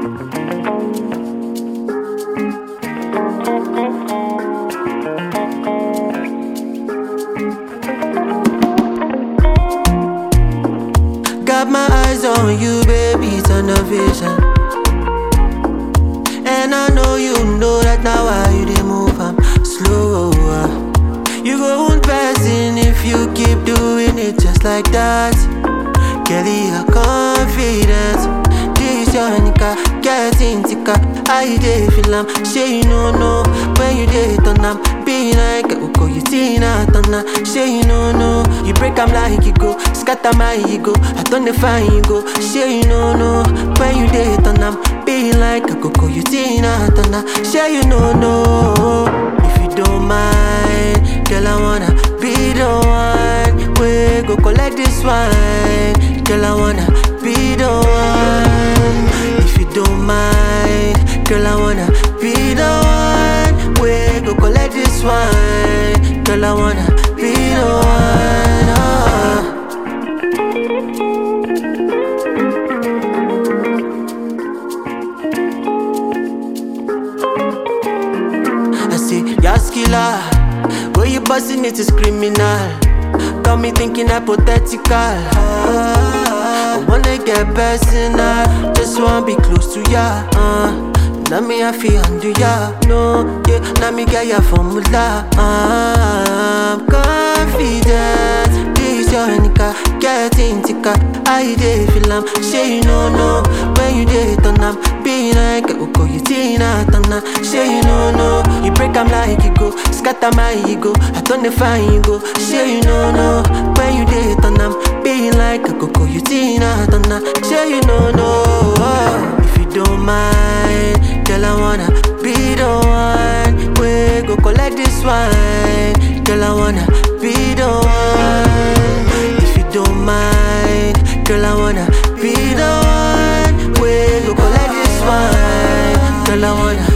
Got my eyes on you, baby, turn the vision. And I know you know that now why you dey move, I'm slower. You go on passing if you keep doing it just like that. Kelly, your confidence. This your nigga, getting thicker. I dey feel am, say you no know when you dey turn am. Be like Uko, you Tina Turner. Say you no know, you break am like you go, scatter my ego. I turn the fine you go. Say you no know when you dey turn am. Be like Coco, you Tina Turner. Say you no know if you don't mind, girl I wanna be the one. We go collect this wine, girl I wanna be the one. If you don't mind, girl I wanna be the one. We go collect this wine, girl I wanna be the one. ah. I say, Yas killer, where you busting it is criminal. Got me thinking hypothetical. Ah, I wanna get personal, just wanna be close to ya. Uh. Now me I feel under ya, no, yeah. Now me get ya formula. Ah, I'm confident. This your nigga, getting thicker. I dey feel am, say you no know when you dey turn am. Be like Uko, you Tina Turner. Say you no know, you break am like you go, scatter my ego. I turn the fine you go. Say you no know when you dey turn am. Be like Coco, you Tina Turner. Say you no know if you don't mind, girl I wanna be the one. We go collect this wine, girl I wanna be the one. If you don't mind, girl I wanna be the one. We go collect this wine, girl I wanna